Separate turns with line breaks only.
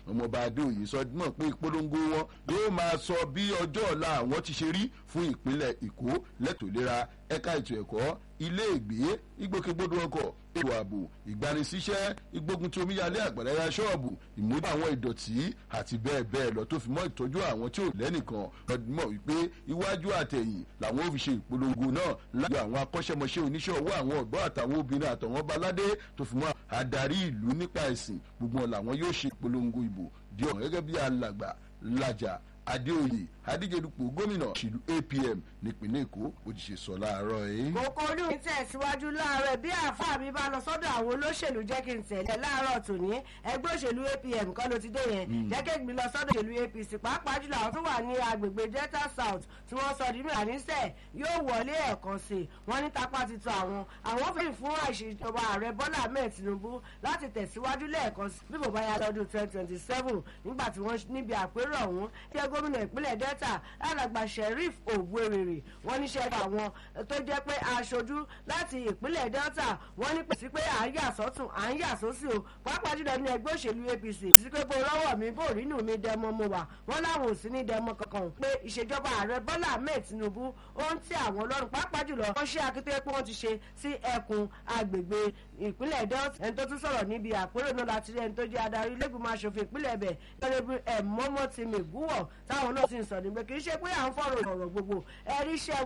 ọmọọba adéoyè sọ mọ̀ pé ìpolongo wọn yóò máa sọ bí ọjọ́ ọ̀la àwọn ti ṣe rí fún ìpínlẹ̀ èkó lẹ́tọ̀ọ́ ìlera ẹ̀ka ètò ẹ̀kọ́ ilé ìgbé ìgbòkègbodò ọkọ̀ ètò ààbò ìgbanisíṣẹ́ ìgbógun tí omíyalé àgbàdo ya ṣọ́ọ̀bù ìmúdà àwọn ìdọ̀tí àti bẹ́ẹ̀ bẹ́ẹ̀ lọ tó fi mọ́ ìtọ́jú àwọn tí ò lẹ́nìkan lọ́dún mọ̀ wípé iwájú àtẹ̀yìn làwọn ò fi ṣe ìpolongo náà láti àwọn akọ́ṣẹ́mọṣẹ́ oníṣẹ́ ọwọ́ àwọn ọ̀dọ́ àtàwọn obìnrin àtàwọn baládé tó fi mọ́ adarí ìlú nípa ẹ̀sìn gbogbo làwọn yóò ṣe ìpolongo ìbò di ọ̀hún gẹ́gẹ́ bí alàgbà làjà adéoyè adíjedupò gómìnà ìlú apm nípínlẹ̀ èkó ó ti ṣe sọ láàárọ̀ yìí.
kókó olú mi tẹ̀síwájú láàárọ̀ bí àáfàá mi bá lọ sọ́dọ̀ àwọn olóṣèlú jẹ́ kí n tẹ̀lé láàárọ̀ tòní ẹgbẹ́ òṣèlú apm kọ́ ló ti dé yẹn jẹ́ kí n lọ sọ́dọ̀ òṣèlú apc pàápàá jùlọ àwọn tó wà ní agbègbè delta south tí wọ́n sọ nínú àníṣe yóò wọlé ẹ̀kan sí i wọ́n ní tapá ti tọ àwọn àwọn fẹ́ẹ̀ fún àìṣèjọba ààrẹ bọ́lá ahmed tinubu láti tẹ̀síwájú lẹ́ẹ̀kan sí bí bò bá yá lọ́dún twenty twenty seven nígbà tí wọ́n níbi àpérò ọ̀hún jẹ́ gómìnà ìpínlẹ̀ delta alàgbà sheriff ògbérèrè wọ́n níṣẹ́ àwọn tó jẹ́ pé aṣojú láti ìpínlẹ̀ delta wọ́n ní pèsè pé à ń yà sọ́tún à ń yà sósì o pàápàá jùlọ ní ẹgbẹ́ òṣèlú apc sí pé bó rọ́wọ́ mi bó rínú mi dẹmọ mo wà wọ́n láwọn ò sí ní dẹmọ kankan pé ìṣèjọba ààrẹ bọ́lá ahmed tinubu ó ń tẹ àwọn ọlọ́run pàápàá jùlọ wọ́n ṣe akíntó pé wọ́n ti ṣe sí ẹkùn agbègbè ìpínlẹ̀ delta ẹni tó tún sọ̀rọ̀ níbi àpérò náà láti rí ẹni tó jẹ́ adarí lẹ́gbìmọ̀ aṣòfin ìpínlẹ̀ bẹ̀ lọ́dọ̀ ẹ̀ mọ́mọ́ ti mẹ́gúwọ̀ táwọn náà sì ń sọ nígbà kì í ṣe pé à ń fọ̀rọ̀ ọ̀rọ̀ gbogbo ẹ̀rí iṣẹ́